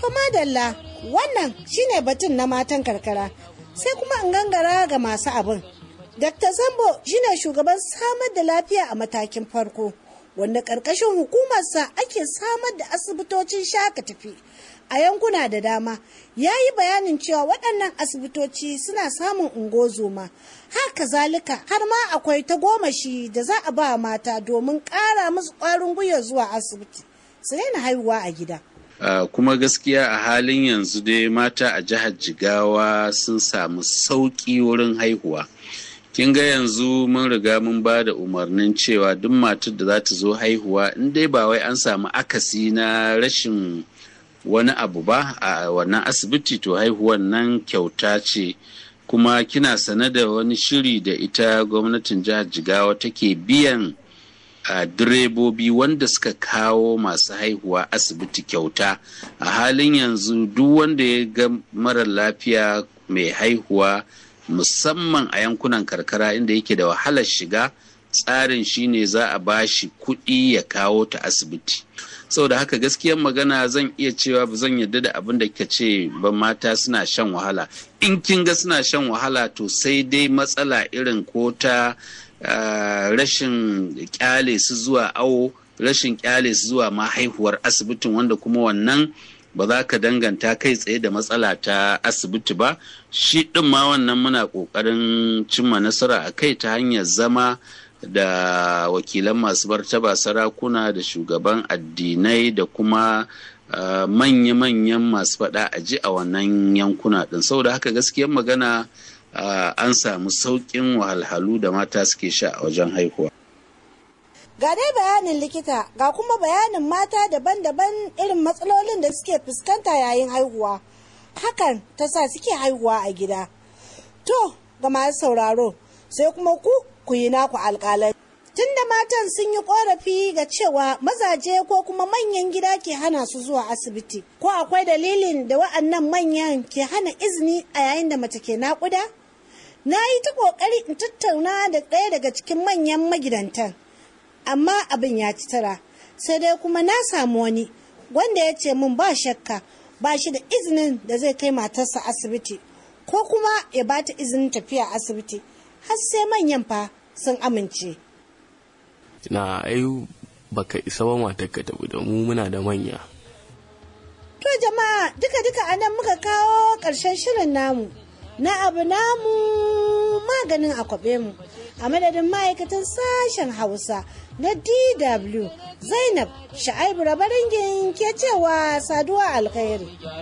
To madalla wannan shine batun na matan karkara sai kuma in gangara ga masu abin. Dr. Zambo shine shugaban samar da lafiya a matakin farko wanda ƙarƙashin hukumarsa ake samar da asibitocin shaka tafi a yankuna da dama ya yi bayanin cewa waɗannan asibitoci suna samun ungozoma haka zalika har ma akwai ta gomashi da za a ba mata domin ƙara musu ƙwarin gwiwa zuwa asibiti su daina haihuwa a gida. Uh, kuma gaskiya a halin yanzu dai mata a jihar jigawa sun samu sauƙi wurin haihuwa kin ga yanzu mun riga mun ba da umarnin cewa duk matar da za ta zo haihuwa in dai ba wai an samu akasi na rashin wani abu ba a wannan asibiti to haihuwan nan kyauta ce kuma kina sane da wani shiri da ita gwamnatin jihar jigawa take biyan a direbobi wanda suka kawo masu haihuwa asibiti kyauta a halin yanzu duk wanda ya ga mara lafiya mai haihuwa musamman a yankunan karkara inda yake da wahalar shiga tsarin shine za a bashi kuɗi ya kawo ta asibiti saboda haka gaskiyar magana zan iya cewa ba zan yarda da abin da ka ce ba mata suna shan wahala in kin ga suna shan wahala to sai dai matsala irin ko ta Uh, rashin kyale su zuwa awo rashin kyale su zuwa ma haihuwar asibitin wanda kuma wannan ba za ka danganta kai tsaye da matsala ta asibiti ba shi ɗin ma wannan muna ƙoƙarin cimma nasara a kai ta hanyar zama da wakilan masu martaba sarakuna da shugaban addinai da kuma uh, manya-manyan masu faɗa a ji a wannan yankuna ɗin saboda haka gaskiyar magana Uh, an samu sauƙin wahalhalu da mata suke sha a wajen haihuwa. Ga dai bayanin likita ga kuma bayanin mata daban-daban irin matsalolin da suke fuskanta yayin haihuwa. Hakan ta sa suke haihuwa a gida. To, ga masu sauraro, sai kuma ku ku yi naku alƙalai. Tunda matan sun yi ƙorafi ga cewa mazaje ko kuma manyan gida ke hana su zuwa asibiti, ko akwai dalilin da wa'annan manyan ke hana izini a yayin da mace ke naƙuda? na yi ta ƙoƙari in tattauna da ɗaya daga cikin manyan magidantan amma abin ya ci tara sai dai kuma na samu wani wanda ya ce min ba shakka ba shi da izinin da zai kai matarsa asibiti ko kuma ya ba ta izinin tafiya asibiti har sai manyan fa sun amince na ai baka isa ba matar ka tafi da mu muna da manya to jama'a duka duka anan muka kawo ƙarshen shirin namu na abu namu maganin akwabe mu a madadin ma'aikatan sashen hausa na dw zainab sha'aibu rabaringin ke cewa saduwa alkhairi